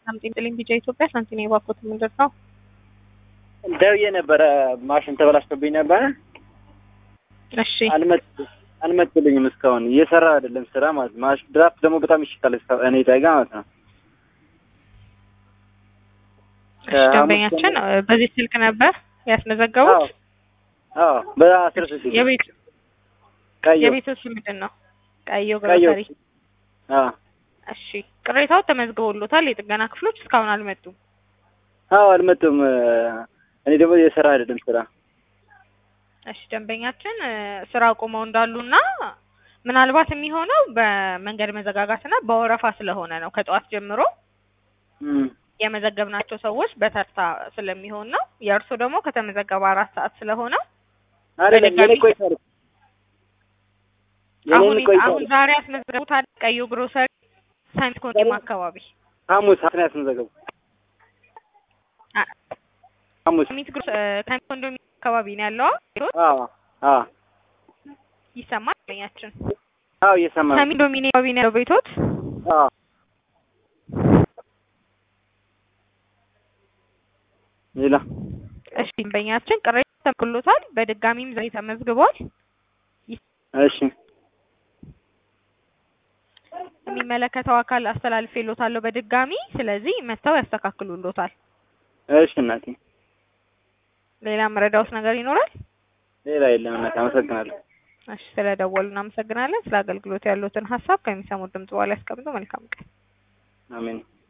ሳምቲንግ ጥልኝ ቢጫ ኢትዮጵያ ሳንቲም የባኮት ምንድን ነው? ደውዬ ነበረ ማሽን ተበላሽቶብኝ ነበረ። እሺ አልመጥ- አልመጡልኝም እስካሁን እየሰራ አይደለም ስራ ማለት ነው። ማሽን ድራፍት ደግሞ በጣም ይሽታል እስካ- እኔ ጠጋ ማለት ነው። እሺ ደንበኛችን እ፣ በዚህ ስልክ ነበር ያስመዘገቡት። አዎ በአስር ስልክ የቤት ቀዩ የቤቱ ስም ምንድን ነው? ቀዮ ቀዩ ግሮሰሪ። አዎ እሺ ቅሬታው ተመዝግቦሎታል። የጥገና ክፍሎች እስካሁን አልመጡም። አዎ አልመጡም። እኔ ደግሞ እየሰራ አይደለም ስራ እሺ ደንበኛችን እ፣ ስራ አቁመው እንዳሉና ምናልባት የሚሆነው በመንገድ መዘጋጋትና በወረፋ ስለሆነ ነው ከጠዋት ጀምሮ እም። የመዘገብናቸው ሰዎች በተርታ ስለሚሆን ነው። የእርሱ ደግሞ ከተመዘገበ አራት ሰዓት ስለሆነ አይደለም የኔ በድጋሚ- ቆይቷል። አሁን የኔን ቆይቷል። አሁን ዛሬ ያስመዘገቡት ቀዩ ግሮሰሪ ሳይንስ ኮንዶም አካባቢ ሐሙስ ሐሙስ ነው ያስመዘገቡ አ- ሐሙስ ሚት ግሮስ እ፣ ሳይንስ ኮንዶም አካባቢ ነው ያለው። አዎ አዎ ይሰማል ደንበኛችን አዎ እየሰማ ነው። ሰሚ ዶሚኒ አካባቢ ነው ያለው ቤቶት። አዎ ሌላ እሺ ደንበኛችን ቅሬታ ተመልክሎታል። በድጋሚም ዛሬ ተመዝግቧል። እሺ የሚመለከተው አካል አስተላልፌሎታለሁ በድጋሚ ስለዚህ መጥተው ያስተካክሉሎታል። እሺ እናቴ ሌላ መረዳውስ ነገር ይኖራል? ሌላ የለም እናቴ አመሰግናለሁ። እሺ ስለደወሉ እናመሰግናለን። ስለ አገልግሎት ያሉትን ሀሳብ ከሚሰሙት ድምጽ በኋላ ያስቀምጡ። መልካም ቀን። አሜን